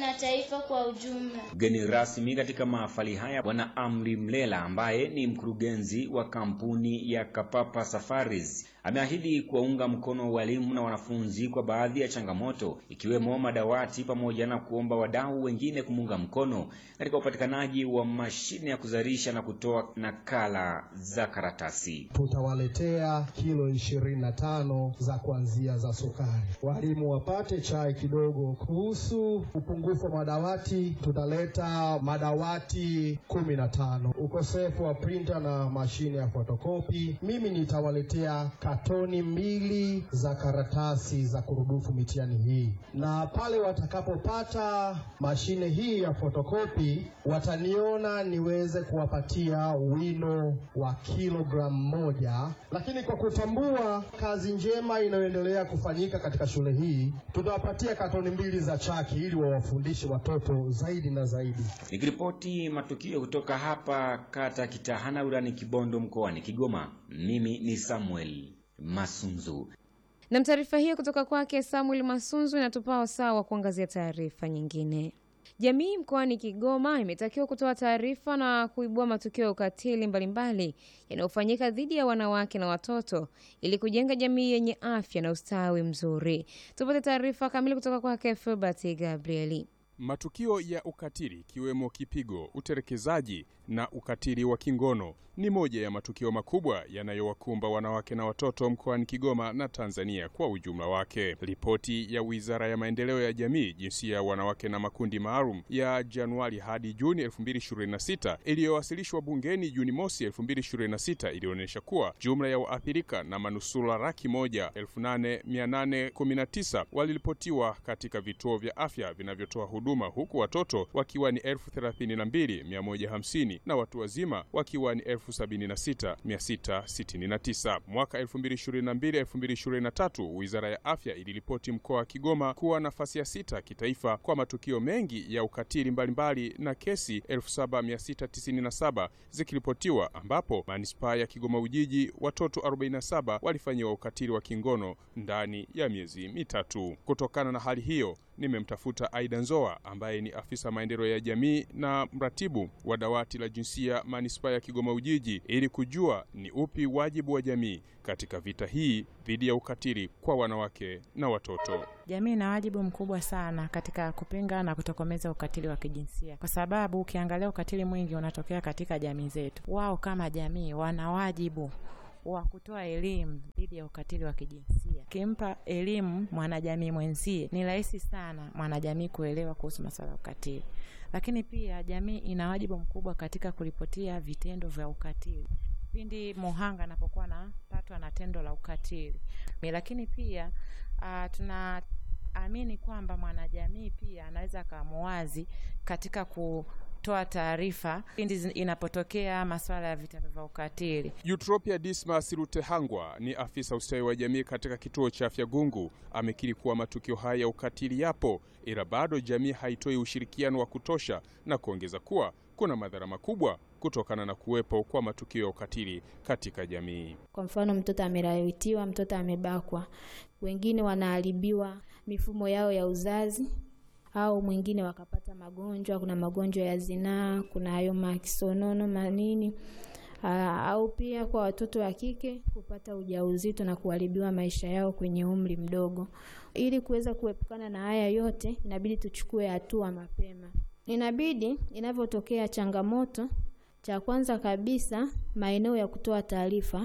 na taifa kwa ujumla. Mgeni rasmi katika mahafali haya Bwana Amri Mlela ambaye ni mkurugenzi wa kampuni ya Kapapa Safaris ameahidi kuwaunga mkono walimu na wanafunzi kwa baadhi ya changamoto ikiwemo madawati pamoja na kuomba wadau wengine kumuunga mkono katika upatikanaji wa mashine ya kuzalisha na kutoa nakala za karatasi. Tutawaletea kilo ishirini na tano za kuanzia za sukari, walimu wapate chai kidogo. Kuhusu upungufu wa madawati, tutaleta madawati kumi na tano. Ukosefu wa printer na mashine ya fotokopi, mimi nitawaletea katoni mbili za karatasi za kurudufu mitihani hii, na pale watakapopata mashine hii ya fotokopi wataniona niweze kuwapatia wino wa kilogramu moja. Lakini kwa kutambua kazi njema inayoendelea kufanyika katika shule hii, tutawapatia katoni mbili za chaki ili wawafundishe watoto zaidi na zaidi. Nikiripoti matukio kutoka hapa kata Kitahana wilani Kibondo mkoani Kigoma, mimi ni Samuel Masunzu. Na taarifa hiyo kutoka kwake Samuel Masunzu inatupa wasaa wa kuangazia taarifa nyingine. Jamii mkoani Kigoma imetakiwa kutoa taarifa na kuibua matukio ya ukatili mbalimbali yanayofanyika dhidi ya wanawake na watoto ili kujenga jamii yenye afya na ustawi mzuri. Tupate taarifa kamili kutoka kwake Filbert Gabrieli. Matukio ya ukatili ikiwemo kipigo, utelekezaji na ukatili wa kingono ni moja ya matukio makubwa yanayowakumba wanawake na watoto mkoani Kigoma na Tanzania kwa ujumla wake. Ripoti ya Wizara ya Maendeleo ya Jamii, Jinsia ya Wanawake na Makundi Maalum ya Januari hadi Juni 2026 iliyowasilishwa bungeni Juni mosi 2026 ilionyesha kuwa jumla ya waathirika na manusura laki moja elfu nane mia nane kumi na tisa waliripotiwa katika vituo vya afya vinavyotoa huduma huku watoto wakiwa ni elfu thelathini na mbili mia moja hamsini na watu wazima wakiwa ni elfu sabini na sita mia sita sitini na tisa. Mwaka 2022 2023 Wizara ya Afya iliripoti mkoa wa Kigoma kuwa nafasi ya sita kitaifa kwa matukio mengi ya ukatili mbalimbali na kesi 7697 zikiripotiwa, ambapo manispaa ya Kigoma Ujiji watoto 47 walifanyiwa ukatili wa kingono ndani ya miezi mitatu. Kutokana na hali hiyo nimemtafuta Aida Nzoa ambaye ni afisa maendeleo ya jamii na mratibu wa dawati la jinsia manispaa ya Kigoma Ujiji ili kujua ni upi wajibu wa jamii katika vita hii dhidi ya ukatili kwa wanawake na watoto. Jamii ina wajibu mkubwa sana katika kupinga na kutokomeza ukatili wa kijinsia, kwa sababu ukiangalia ukatili mwingi unatokea katika jamii zetu. Wao kama jamii wana wajibu wa kutoa elimu dhidi ya ukatili wa kijinsia. Ukimpa elimu mwanajamii mwenzie, ni rahisi sana mwanajamii kuelewa kuhusu masuala ya ukatili. Lakini pia jamii ina wajibu mkubwa katika kuripotia vitendo vya ukatili pindi muhanga anapokuwa anapatwa na tendo la ukatili. Lakini pia uh, tunaamini kwamba mwanajamii pia anaweza akamuwazi katika ku toa taarifa pindi inapotokea masuala ya vitendo vya ukatili. Eutropia Dismas Rutehangwa ni afisa ustawi wa jamii katika kituo cha afya Gungu, amekiri kuwa matukio haya ya ukatili yapo, ila bado jamii haitoi ushirikiano wa kutosha, na kuongeza kuwa kuna madhara makubwa kutokana na kuwepo kwa matukio ya ukatili katika jamii. Kwa mfano, mtoto amelawitiwa, mtoto amebakwa, wengine wanaharibiwa mifumo yao ya uzazi au mwingine wakapata magonjwa. Kuna magonjwa ya zinaa, kuna hayo makisonono manini aa, au pia kwa watoto wa kike kupata ujauzito na kuharibiwa maisha yao kwenye umri mdogo. Ili kuweza kuepukana na haya yote, inabidi tuchukue hatua mapema. Inabidi inavyotokea changamoto, cha kwanza kabisa, maeneo ya kutoa taarifa,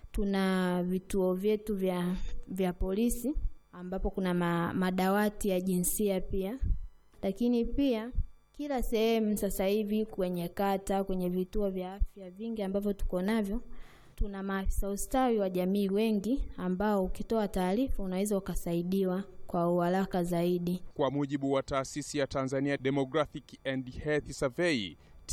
tuna vituo vyetu vya, vya polisi ambapo kuna ma, madawati ya jinsia pia, lakini pia kila sehemu sasa hivi kwenye kata, kwenye vituo vya afya vingi ambavyo tuko navyo, tuna maafisa ustawi wa jamii wengi ambao ukitoa taarifa unaweza ukasaidiwa kwa uharaka zaidi. Kwa mujibu wa taasisi ya Tanzania Demographic and Health Survey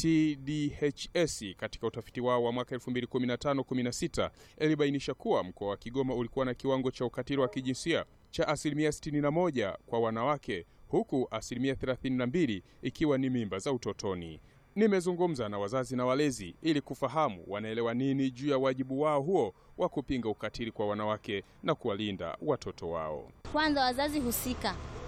TDHS katika utafiti wao wa mwaka 2015-16 ilibainisha kuwa mkoa wa Kigoma ulikuwa na kiwango cha ukatili wa kijinsia cha asilimia 61 kwa wanawake huku asilimia 32 ikiwa ni mimba za utotoni. Nimezungumza na wazazi na walezi ili kufahamu wanaelewa nini juu ya wajibu wao huo wa kupinga ukatili kwa wanawake na kuwalinda watoto wao. Kwanza wazazi husika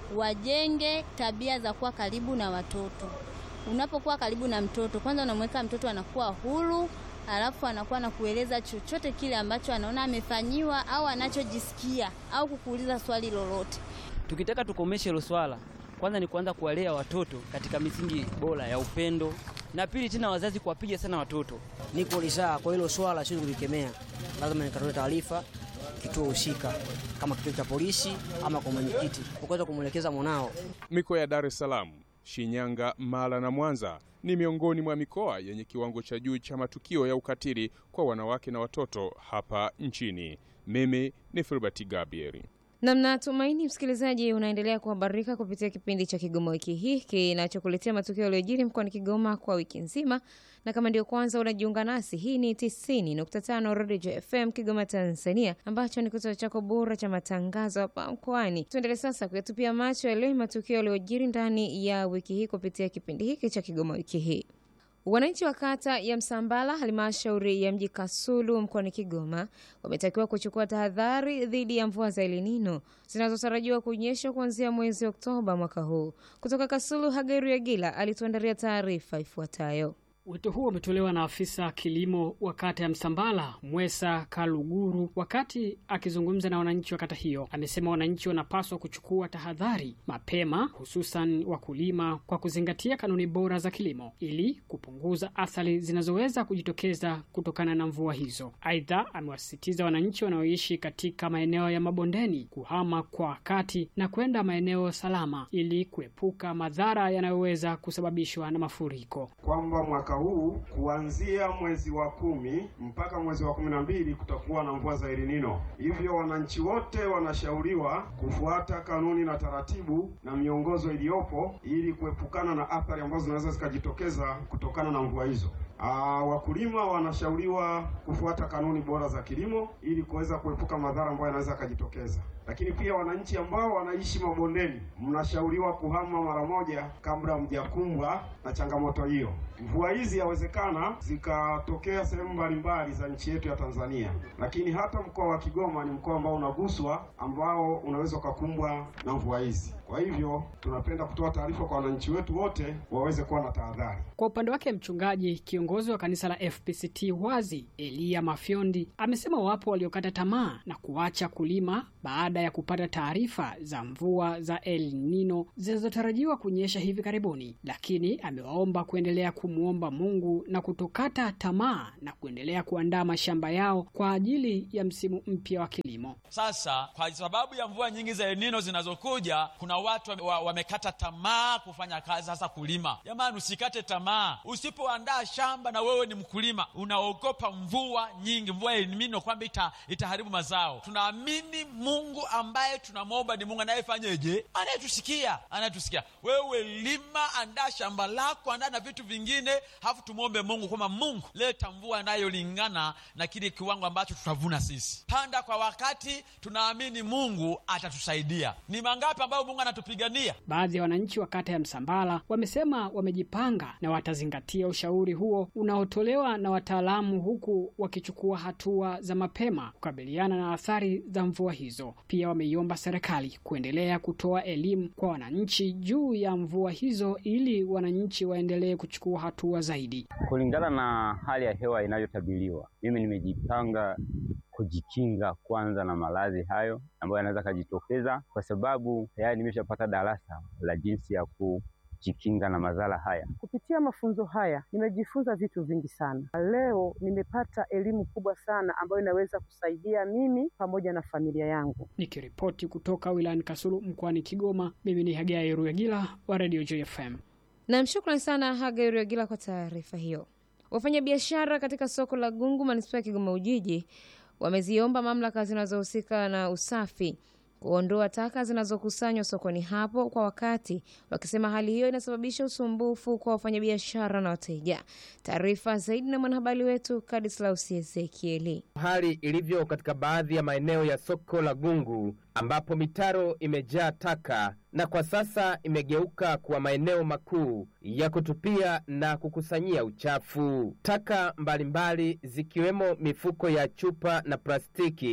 wajenge tabia za kuwa karibu na watoto. Unapokuwa karibu na mtoto, kwanza unamweka mtoto anakuwa huru, alafu anakuwa na kueleza chochote kile ambacho anaona amefanyiwa au anachojisikia au kukuuliza swali lolote. Tukitaka tukomeshe hilo swala, kwanza ni kuanza kuwalea watoto katika misingi bora ya upendo, na pili tena wazazi kuwapiga sana watoto. Niko lisaa kwa hilo swala, siwezi kulikemea, lazima nikatoe taarifa kituo husika, kama kituo cha polisi ama kwa mwenyekiti, ukaweza kumwelekeza mwanao. Mikoa ya Dar es Salaam, Shinyanga, Mara na Mwanza ni miongoni mwa mikoa yenye kiwango cha juu cha matukio ya ukatili kwa wanawake na watoto hapa nchini. Mimi ni Filbert Gabriel. Namna tumaini msikilizaji, unaendelea kuhabarika kupitia kipindi cha Kigoma wiki hii kinachokuletea matukio yaliyojiri mkoani Kigoma kwa wiki nzima, na kama ndio kwanza unajiunga nasi, hii ni 90.5 Radio FM Kigoma, Tanzania, ambacho ni kituo chako bora cha matangazo hapa mkoani. Tuendelee sasa kuyatupia macho yaliyo matukio yaliyojiri ndani ya wiki hii kupitia kipindi hiki cha Kigoma wiki hii. Wananchi wa kata ya Msambala, halmashauri ya mji Kasulu mkoani Kigoma, wametakiwa kuchukua tahadhari dhidi ya mvua za Elinino zinazotarajiwa kunyesha kuanzia mwezi Oktoba mwaka huu. Kutoka Kasulu, Hageri Agila alituandalia taarifa ifuatayo. Wito huo umetolewa na afisa kilimo wa kata ya Msambala Mwesa Kaluguru wakati akizungumza na wananchi wa kata hiyo. Amesema wananchi wanapaswa kuchukua tahadhari mapema, hususan wakulima, kwa kuzingatia kanuni bora za kilimo ili kupunguza athari zinazoweza kujitokeza kutokana na mvua hizo. Aidha, amewasisitiza wananchi wanaoishi katika maeneo ya mabondeni kuhama kwa wakati na kwenda maeneo salama ili kuepuka madhara yanayoweza kusababishwa na mafuriko. kwamba mwaka huu kuanzia mwezi wa kumi mpaka mwezi wa kumi na mbili kutakuwa na mvua za Elinino. Hivyo wananchi wote wanashauriwa kufuata kanuni na taratibu na miongozo iliyopo ili kuepukana na athari ambazo zinaweza zikajitokeza kutokana na mvua hizo. Aa, wakulima wanashauriwa kufuata kanuni bora za kilimo ili kuweza kuepuka madhara ambayo yanaweza yakajitokeza. Lakini pia wananchi ambao wanaishi mabondeni, mnashauriwa kuhama mara moja kabla mjakumbwa na changamoto hiyo. Mvua hizi yawezekana zikatokea sehemu mbalimbali za nchi yetu ya Tanzania, lakini hata mkoa wa Kigoma ni mkoa ambao unaguswa, ambao unaweza ukakumbwa na mvua hizi. Kwa hivyo tunapenda kutoa taarifa kwa wananchi wetu wote waweze kuwa na tahadhari. Kwa upande wake mchungaji kiongozi wa kanisa la FPCT Wazi Elia Mafyondi amesema wapo waliokata tamaa na kuacha kulima baada ya kupata taarifa za mvua za El Nino zinazotarajiwa kunyesha hivi karibuni, lakini amewaomba kuendelea kumwomba Mungu na kutokata tamaa na kuendelea kuandaa mashamba yao kwa ajili ya msimu mpya wa kilimo. Sasa kwa sababu ya mvua nyingi za El Nino zinazokuja, kuna watu wame- wa- wamekata tamaa kufanya kazi, hasa kulima. Jamani, usikate tamaa. Usipoandaa shamba na wewe ni mkulima, unaogopa mvua nyingi, mvua ya El Nino kwamba ita, itaharibu mazao. Tunaamini Mungu ambaye tunamwomba ni Mungu anayefanyeje, anayetusikia, anayetusikia. Wewe lima, andaa shamba lako, andaa na vitu vingine, halafu tumwombe Mungu kwamba Mungu, leta mvua inayolingana na kile kiwango ambacho tutavuna sisi. Panda kwa wakati, tunaamini Mungu atatusaidia. Ni mangapi ambayo Mungu anatupigania? Baadhi ya wananchi wa kata ya Msambala wamesema wamejipanga na watazingatia ushauri huo unaotolewa na wataalamu, huku wakichukua hatua za mapema kukabiliana na athari za mvua hizo. Pia wameiomba serikali kuendelea kutoa elimu kwa wananchi juu ya mvua hizo ili wananchi waendelee kuchukua hatua zaidi. Kulingana na hali ya hewa inayotabiriwa, mimi nimejipanga kujikinga kwanza na maradhi hayo ambayo yanaweza kujitokeza, kwa sababu tayari nimeshapata darasa la jinsi ya kujikinga na madhara haya. Kupitia mafunzo haya nimejifunza vitu vingi sana. Leo nimepata elimu kubwa sana ambayo inaweza kusaidia mimi pamoja na familia yangu. Nikiripoti kutoka wilayani Kasulu mkoani Kigoma, mimi ni Hagai Ruyagila wa Radio JFM. Nam, shukrani sana Hagai Ruyagila kwa taarifa hiyo. Wafanyabiashara katika soko la Gungu manispaa ya Kigoma Ujiji wameziomba mamlaka zinazohusika na usafi kuondoa taka zinazokusanywa sokoni hapo kwa wakati, wakisema hali hiyo inasababisha usumbufu kwa wafanyabiashara na wateja. Taarifa zaidi na mwanahabari wetu Kadislaus Ezekieli. Hali ilivyo katika baadhi ya maeneo ya soko la Gungu ambapo mitaro imejaa taka na kwa sasa imegeuka kuwa maeneo makuu ya kutupia na kukusanyia uchafu. Taka mbalimbali zikiwemo mifuko ya chupa na plastiki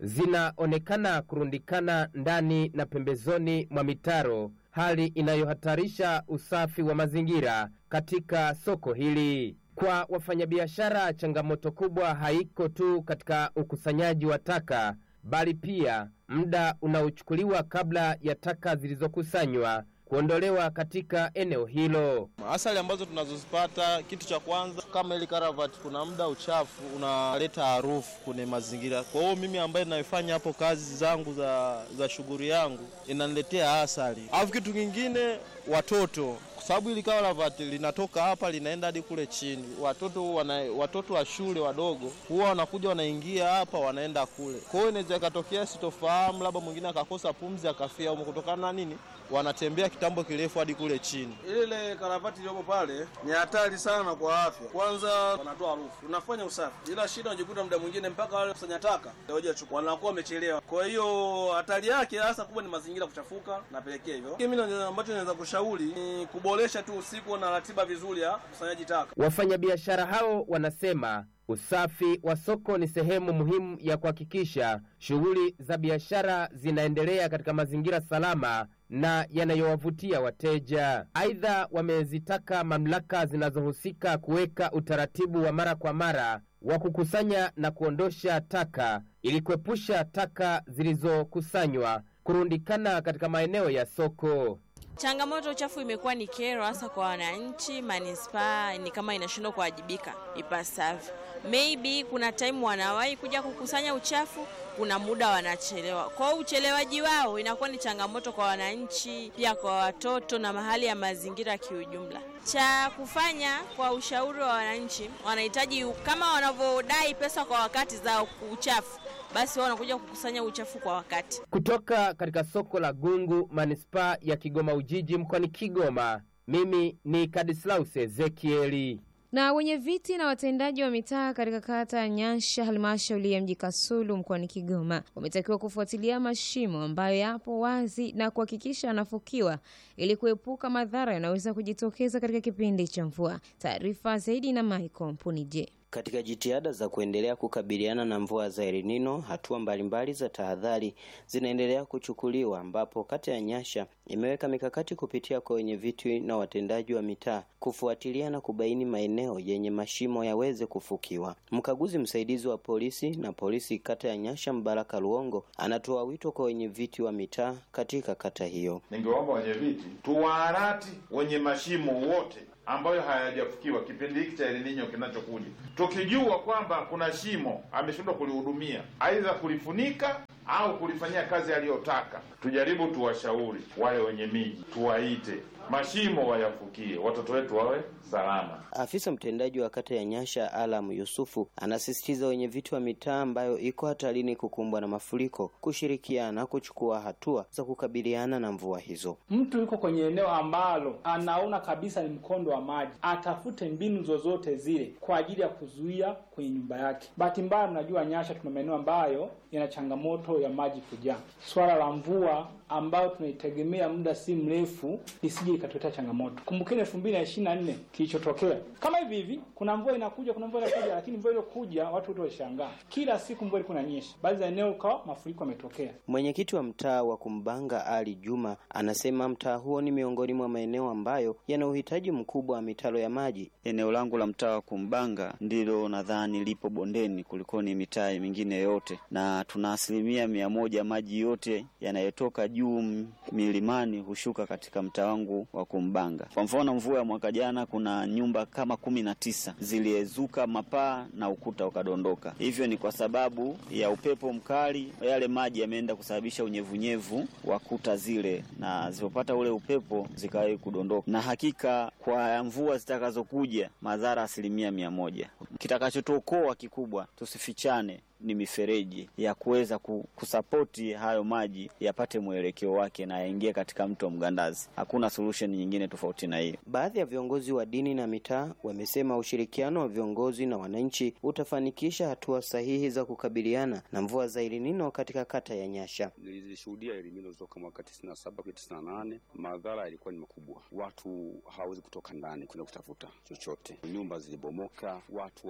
zinaonekana kurundikana ndani na pembezoni mwa mitaro, hali inayohatarisha usafi wa mazingira katika soko hili. Kwa wafanyabiashara, changamoto kubwa haiko tu katika ukusanyaji wa taka, bali pia muda unaochukuliwa kabla ya taka zilizokusanywa kuondolewa katika eneo hilo. Asali ambazo tunazozipata, kitu cha kwanza kama ili karavati, kuna muda uchafu unaleta harufu kwenye mazingira. Kwa hiyo mimi ambaye naifanya hapo kazi zangu za, za shughuli yangu inaniletea asali. Alafu kitu kingine, watoto kwa sababu ili karavati linatoka hapa linaenda hadi kule chini. Watoto wana, watoto wa shule wadogo huwa wanakuja wanaingia hapa wanaenda kule. Kwa hiyo inaweza ikatokea sitofahamu, labda mwingine akakosa pumzi akafia humo kutokana na nini, wanatembea kitambo kirefu hadi kule chini. Ile karavati iliyopo pale ni hatari sana kwa afya. Kwanza wanatoa harufu, unafanya usafi, ila shida unajikuta muda mwingine mpaka wale kusanya taka hawajachukua, wanakuwa wamechelewa. Kwa hiyo hatari yake hasa kubwa ni mazingira kuchafuka, napelekea hivyo. Mimi ambacho naweza kushauri ni kuboresha tu usiku na ratiba vizuri ya ukusanyaji taka. Wafanyabiashara hao wanasema usafi wa soko ni sehemu muhimu ya kuhakikisha shughuli za biashara zinaendelea katika mazingira salama na yanayowavutia wateja. Aidha, wamezitaka mamlaka zinazohusika kuweka utaratibu wa mara kwa mara wa kukusanya na kuondosha taka ili kuepusha taka zilizokusanywa kurundikana katika maeneo ya soko. Changamoto uchafu imekuwa ni kero hasa kwa wananchi. Manispaa ni kama inashindwa kuwajibika ipasavyo. Maybe kuna time wanawahi kuja kukusanya uchafu, kuna muda wanachelewa. Kwa hiyo uchelewaji wao inakuwa ni changamoto kwa wananchi, pia kwa watoto na mahali ya mazingira kiujumla. Cha kufanya kwa ushauri wa wananchi, wanahitaji kama wanavyodai pesa kwa wakati za uchafu basi wao wanakuja kukusanya uchafu kwa wakati. Kutoka katika soko la Gungu, manispaa ya Kigoma Ujiji, mkoani Kigoma, mimi ni Kadislaus Ezekieli. Na wenye viti na watendaji wa mitaa katika kata ya Nyansha, halmashauri ya mji Kasulu mkoani Kigoma, wametakiwa kufuatilia mashimo ambayo yapo wazi na kuhakikisha yanafukiwa ili kuepuka madhara yanayoweza kujitokeza katika kipindi cha mvua. Taarifa zaidi na Michael Mpunije. Katika jitihada za kuendelea kukabiliana na mvua za El Nino, hatua mbalimbali za tahadhari zinaendelea kuchukuliwa, ambapo kata ya Nyasha imeweka mikakati kupitia kwa wenye viti na watendaji wa mitaa kufuatilia na kubaini maeneo yenye mashimo yaweze kufukiwa. Mkaguzi msaidizi wa polisi na polisi kata ya Nyasha, Mbaraka Luongo, anatoa wito kwa wenye viti wa mitaa katika kata hiyo. Ningewaomba wenye viti tuwaarati wenye mashimo wote ambayo hayajafukiwa kipindi hiki cha El Nino kinachokuja, tukijua kwamba kuna shimo ameshindwa kulihudumia, aidha kulifunika au kulifanyia kazi aliyotaka, tujaribu tuwashauri wale wenye miji, tuwaite mashimo wayafukie, watoto wetu wawe salama. Afisa mtendaji wa kata ya Nyasha Alam Yusufu anasisitiza wenye viti wa mitaa ambayo iko hatarini kukumbwa na mafuriko kushirikiana kuchukua hatua za kukabiliana na mvua hizo. Mtu yuko kwenye eneo ambalo anaona kabisa ni mkondo wa maji, atafute mbinu zozote zile kwa ajili ya kuzuia kwenye nyumba yake. Bahati mbaya, mnajua Nyasha tuna maeneo ambayo yana changamoto ya maji kujaa. Swala la mvua ambayo tunaitegemea muda si mrefu lisije ikatuletea changamoto. Kumbukeni elfu mbili na ishirini na nne kilichotokea kama hivi hivi, kuna mvua inakuja, kuna mvua inakuja, lakini mvua iliyokuja watu wote walishangaa. Kila siku mvua ilikuwa inanyesha, baadhi za eneo ukawa mafuriko yametokea. Mwenyekiti wa mtaa wa Kumbanga Ali Juma anasema mtaa huo ni miongoni mwa maeneo ambayo yana uhitaji mkubwa wa mitaro ya maji. Eneo langu la mtaa wa Kumbanga ndilo nadhani lipo bondeni kuliko ni mitaa mingine yote, na tuna asilimia mia moja maji yote yanayotoka juu milimani hushuka katika mtaa wangu wa Kumbanga. Kwa mfano, mvua ya mwaka jana kuna nyumba kama kumi na tisa ziliezuka mapaa na ukuta ukadondoka. Hivyo ni kwa sababu ya upepo mkali, yale maji yameenda kusababisha unyevunyevu wa kuta zile, na zilipopata ule upepo zikawahi kudondoka. Na hakika kwa mvua zitakazokuja, madhara asilimia mia moja. Kitakachotuokoa kikubwa, tusifichane ni mifereji ya kuweza kusapoti hayo maji yapate mwelekeo wake na yaingie katika mto Mgandazi. Hakuna solution nyingine tofauti na hiyo. Baadhi ya viongozi wa dini na mitaa wamesema ushirikiano wa viongozi na wananchi utafanikisha hatua sahihi za kukabiliana na mvua za El Nino katika kata ya Nyasha. Nilishuhudia El Nino toka mwaka tisini na saba kwa tisini na nane. Madhara yalikuwa ni makubwa, watu hawawezi kutoka ndani kwenda kutafuta chochote, nyumba zilibomoka, watu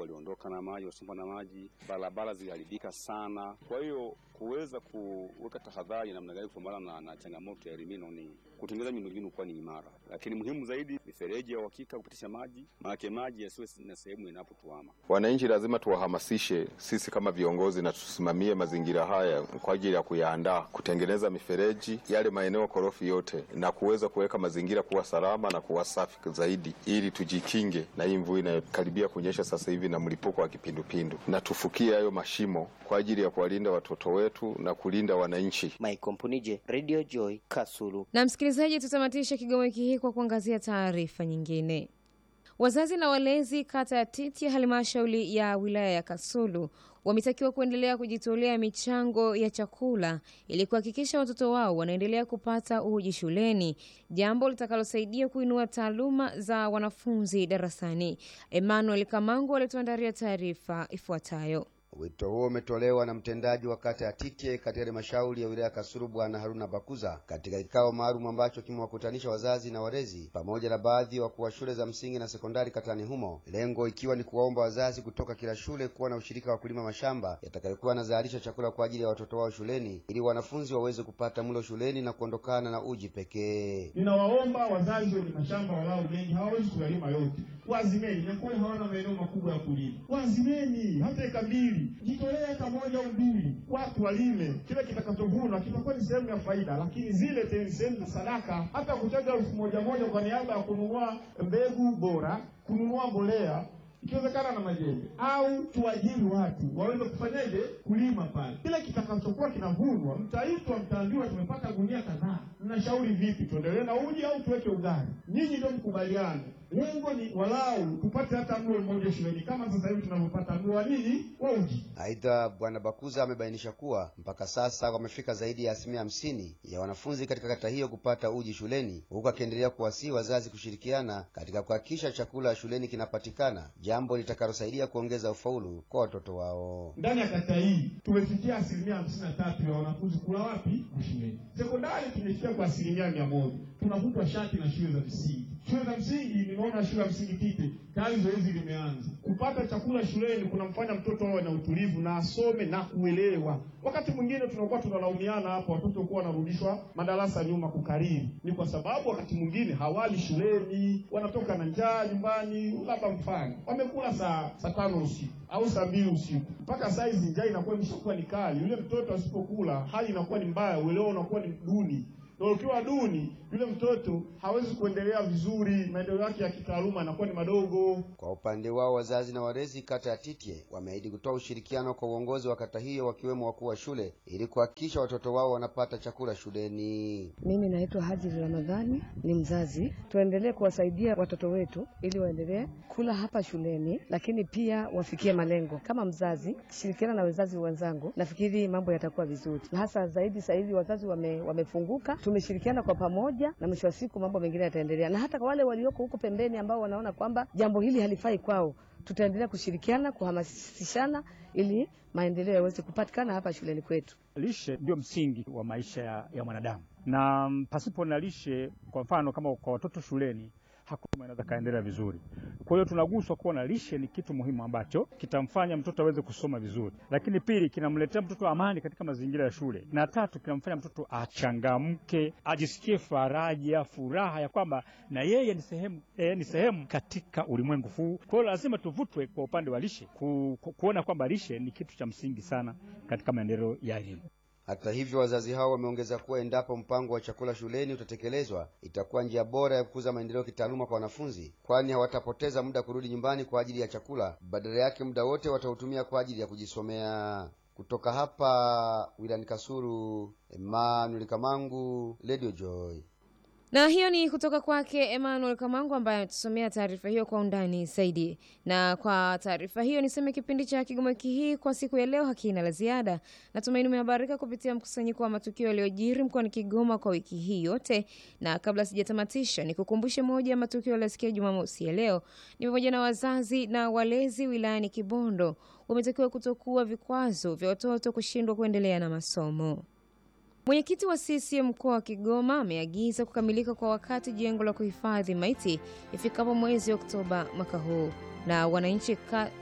waliondoka na maji, wasombwa na maji, barabara ziliharibika sana. Kwa hiyo kuweza kuweka tahadhari namna gani kupambana na, na changamoto ya elimino ni kutengeneza miundombinu kuwa ni imara, lakini muhimu zaidi mifereji ya uhakika kupitisha maji, maanake maji yasiwe na sehemu inapotuama. Wananchi lazima tuwahamasishe sisi kama viongozi na tusimamie mazingira haya kwa ajili ya kuyaandaa, kutengeneza mifereji yale maeneo korofi yote, na kuweza kuweka mazingira kuwa salama na kuwa safi zaidi, ili tujikinge na hii mvua inayokaribia kunyesha sasa hivi na mlipuko wa kipindupindu, na tufukie hayo mashimo kwa ajili ya kuwalinda watoto wetu na kulinda wananchi. Michael Mpunije, Radio Joy, Kasulu. Na msikilizaji, tutamatisha Kigoma wiki hii kwa kuangazia taarifa nyingine. Wazazi na walezi kata ya Titi ya halmashauri ya wilaya ya Kasulu wametakiwa kuendelea kujitolea michango ya chakula ili kuhakikisha watoto wao wanaendelea kupata uji shuleni, jambo litakalosaidia kuinua taaluma za wanafunzi darasani. Emmanuel Kamangu alituandalia taarifa ifuatayo. Wito huo umetolewa na mtendaji wa kata ya Tite katika halmashauri ya wilaya ya Kasulu Bwana Haruna Bakuza katika kikao maalum ambacho kimewakutanisha wazazi na walezi pamoja na baadhi ya wakuu wa shule za msingi na sekondari katani humo, lengo ikiwa ni kuwaomba wazazi kutoka kila shule kuwa na ushirika wa kulima mashamba yatakayokuwa yanazalisha chakula kwa ajili ya watoto wao shuleni ili wanafunzi waweze kupata mlo shuleni na kuondokana na uji pekee. Ninawaomba wazazi wenye mashamba walao mengi, hawawezi kuyalima yote, wazimeni. Nakuwa hawana maeneo makubwa ya kulima, wazimeni hata eka mbili jitolea eka moja au mbili, watu walime. Kile kitakachovunwa kitakuwa ni sehemu ya faida, lakini zile te- sehemu za sadaka, hata kuchaga elfu moja moja kwa niaba ya kununua mbegu bora, kununua mbolea ikiwezekana na majembe au tuajiri watu waweze kufanyaje kulima pale. Kile kitakachokuwa kinavunwa, mtaitwa, mtaambiwa tumepata gunia kadhaa, mnashauri vipi, tuendelee na uji au tuweke ugali? Nyinyi ndio mkubaliane. Lengo ni walau tupate hata mlo mmoja shuleni, kama sasa hivi tunavyopata mlo wa nini wa uji. Aidha, Bwana Bakuza amebainisha kuwa mpaka sasa wamefika zaidi ya asilimia hamsini ya wanafunzi katika kata hiyo kupata uji shuleni, huku akiendelea kuwasihi wazazi kushirikiana katika kuhakikisha chakula shuleni kinapatikana, jambo litakalosaidia kuongeza ufaulu kwa watoto wao. Ndani ya kata hii tumefikia asilimia hamsini na tatu ya wanafunzi kula wapi? Shuleni. Sekondari tumefikia kwa asilimia mia moja. Tunavutwa shati na shule za msingi. Shule za msingi, nimeona shule ya msingi Tite tayari zoezi limeanza. Kupata chakula shuleni kunamfanya mtoto awe na utulivu na asome na kuelewa. Wakati mwingine tunakuwa tunalaumiana hapa, watoto kuwa wanarudishwa madarasa nyuma kukariri, ni kwa sababu wakati mwingine hawali shuleni, wanatoka na njaa nyumbani. Labda mfano wamekula saa saa tano usiku au saa mbili usiku, mpaka saa hizi njaa inakuwa imeshakuwa ni kali. Yule mtoto asipokula, hali inakuwa ni mbaya, uelewa unakuwa ni duni na ukiwa duni, yule mtoto hawezi kuendelea vizuri, maendeleo yake ya kitaaluma yanakuwa ni madogo. Kwa upande wao wazazi na walezi kata ya Titye wameahidi kutoa ushirikiano kwa uongozi wa kata hiyo wakiwemo wakuu wa shule ili kuhakikisha watoto wao wanapata chakula shuleni. Mimi naitwa Hajiri Ramadhani, ni mzazi. Tuendelee kuwasaidia watoto wetu ili waendelee kula hapa shuleni, lakini pia wafikie malengo. Kama mzazi, shirikiana na wazazi wenzangu, nafikiri mambo yatakuwa vizuri, na hasa zaidi sasa hivi wazazi wame, wamefunguka, tumeshirikiana kwa pamoja, na mwisho wa siku mambo mengine yataendelea. Na hata kwa wale walioko huko pembeni ambao wanaona kwamba jambo hili halifai kwao, tutaendelea kushirikiana, kuhamasishana ili maendeleo yaweze kupatikana hapa shuleni kwetu. Lishe ndio msingi wa maisha ya, ya mwanadamu, na mm, pasipo na lishe, kwa mfano kama kwa watoto shuleni hakuna anaweza kaendelea vizuri. Kwa hiyo tunaguswa kuwa lishe ni kitu muhimu ambacho kitamfanya mtoto aweze kusoma vizuri, lakini pili, kinamletea mtoto amani katika mazingira ya shule, na tatu, kinamfanya mtoto achangamke, ajisikie faraja, furaha ya kwamba na yeye ni sehemu, eh, ni sehemu katika ulimwengu huu. Kwa hiyo lazima tuvutwe kwa upande wa lishe ku, ku, kuona kwamba lishe ni kitu cha msingi sana katika maendeleo ya elimu. Hata hivyo, wazazi hao wameongeza kuwa endapo mpango wa chakula shuleni utatekelezwa, itakuwa njia bora ya kukuza maendeleo kitaaluma kwa wanafunzi, kwani hawatapoteza muda kurudi nyumbani kwa ajili ya chakula. Badala yake muda wote watautumia kwa ajili ya kujisomea. Kutoka hapa wilayani Kasulu, Emmanuel Kamangu, Radio Joy. Na hiyo ni kutoka kwake Emmanuel Kamangu ambaye ametusomea taarifa hiyo kwa undani zaidi. Na kwa taarifa hiyo niseme kipindi cha Kigoma wiki hii kwa siku ya leo hakina la ziada. Natumaini umehabarika kupitia mkusanyiko wa matukio yaliyojiri mkoani Kigoma kwa wiki hii yote, na kabla sijatamatisha, nikukumbushe moja ya matukio yaliyosikia Jumamosi ya leo ni pamoja na wazazi na walezi wilayani Kibondo wametakiwa kutokuwa vikwazo vya watoto kushindwa kuendelea na masomo. Mwenyekiti wa CCM mkoa wa Kigoma ameagiza kukamilika kwa wakati jengo la kuhifadhi maiti ifikapo mwezi Oktoba mwaka huu. Na wananchi ka...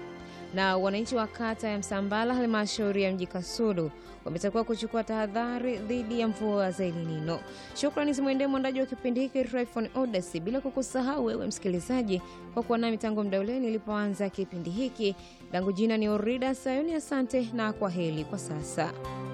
na wananchi wa kata ya Msambala, halmashauri ya mji Kasulu wametakiwa kuchukua tahadhari dhidi ya mvua za El Nino. Shukrani zimwendee mwandaji wa kipindi hiki Tryphon Odyssey, bila kukusahau wewe msikilizaji kwa kuwa nami tangu muda ule nilipoanza kipindi hiki. Langu jina ni Orida Sayoni, asante na kwa heri kwa sasa.